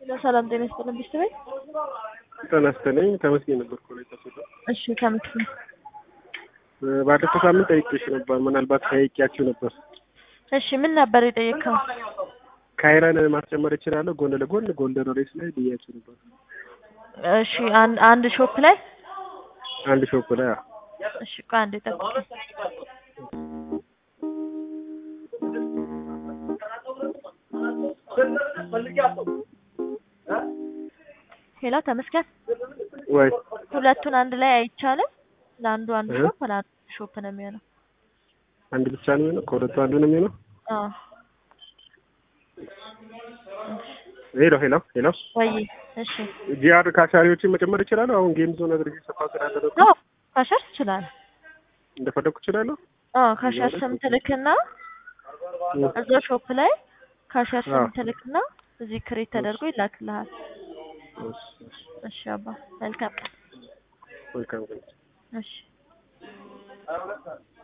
ሰላም ጤና ይስጥልን ብስት ቤት ጤና ይስጥልኝ ተመስገን ነበር ኮሌጅ ተሰጠ እሺ ከምትል ባለፈው ሳምንት ጠይቄሽ ነበር ምናልባት ጠይቄያችሁ ነበር እሺ ምን ነበር የጠየቅከው ካይራን ማስጨመር እችላለሁ ጎን ለጎን ጎልደን ሬስ ላይ ብያችሁ ነበር እሺ አን- አንድ ሾፕ ላይ አንድ ሾፕ ላይ አዎ። እሺ ቆይ አንዴ ጠብቀኝ ሄሎ ተመስገን ወይ ሁለቱን አንድ ላይ አይቻልም ለአንዱ አንድ እ? ሾፕ ለአንዱ ሾፕ ነው የሚሆነው አንድ ብቻ ነው የሚሆነው ከሁለቱ አንዱ ነው የሚሆነው አዎ ሄሎ ሄሎ ሄሎ ወይ እሺ ጂአር ካሻሪዎችን መጨመር እችላለሁ አሁን ጌም ዞን አድርጌ ሰፋ ስላደረኩ አዎ ካሸር ትችላለህ እንደፈለኩ እችላለሁ አዎ ካሸር ስም ትልክና እዛ ሾፕ ላይ ካሸር ስም አዎ። ትልክና እዚህ ክሬት ተደርጎ ይላክልሃል እሺ፣ እሺ፣ እሺ አባ መልካም ቀን መልካም ቀን እሺ